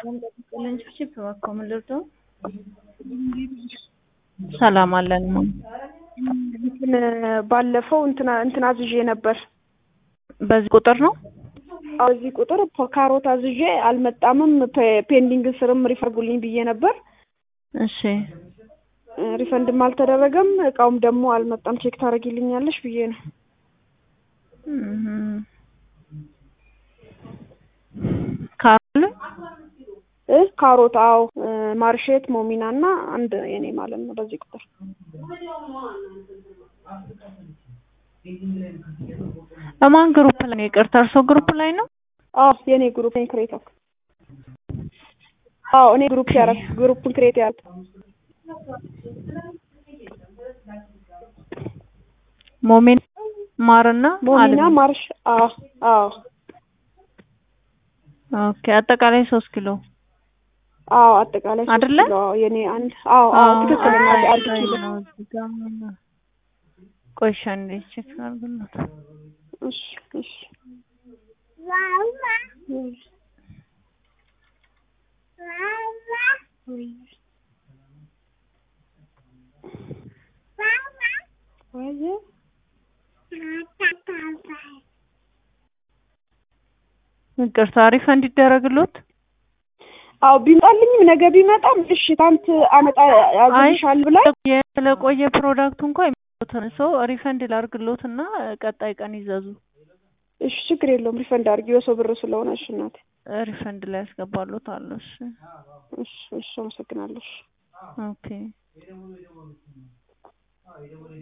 ሰላም አለን። እንትን ባለፈው እንትና እንትን አዝዤ ነበር። በዚህ ቁጥር ነው አዎ እዚህ ቁጥር ካሮት አዝዤ አልመጣምም። ፔ- ፔንዲንግ ስርም ሪፈርጉልኝ ብዬ ነበር። እሺ ሪፈንድም አልተደረገም። እቃውም ደግሞ አልመጣም። ቼክ ታደርጊልኛለሽ ብዬ ነው። እም። ካሮል እ ካሮት አዎ፣ እ ማርሼት ሞሚና እና አንድ የኔ ማለት ነው። በዚህ ቁጥር በማን ግሩፕ ላይ ነው? ይቅርታ እርሶ ግሩፕ ላይ ነው? አዎ የኔ ግሩፕ እኔ ክሬት ያልኩት አዎ እኔ ግሩፕ ያረግ ግሩፕን ክሬት ያልኩት ሞሜን ማርና ሞሚና አልሚ። ማርሽ አዎ አዎ ኦኬ አጠቃላይ ሶስት ኪሎ አዎ አጠቃላይ ሶስት አይደለ? ኪሎ አዎ የኔ አንድ አዎ አዎ ትክክል እናቴ አንድ ኪሎ ነው እዚህ ጋር ምን- ቆይ እሺ አንዴ ቼክ አድርግልዎት። እሺ እሺ ይቅርታ ሪፈንድ ይደረግልዎት? አዎ ቢመጣልኝም ነገ ቢመጣም እሺ ታንት አመጣ አዝልሻል ብላ የቆየ- ስለቆየ ፕሮዳክቱ እንኳን የሚሉትን ሰው ሪፈንድ ላድርግልዎት እና ቀጣይ ቀን ይዘዙ። እሺ ችግር የለውም ሪፈንድ አድርጊ የሰው ብር ስለሆነ እሺ እናቴ ሪፈንድ ላይ ያስገባሉት አሉ። እሺ እሺ እሺ አመሰግናለሁ እሺ ኦኬ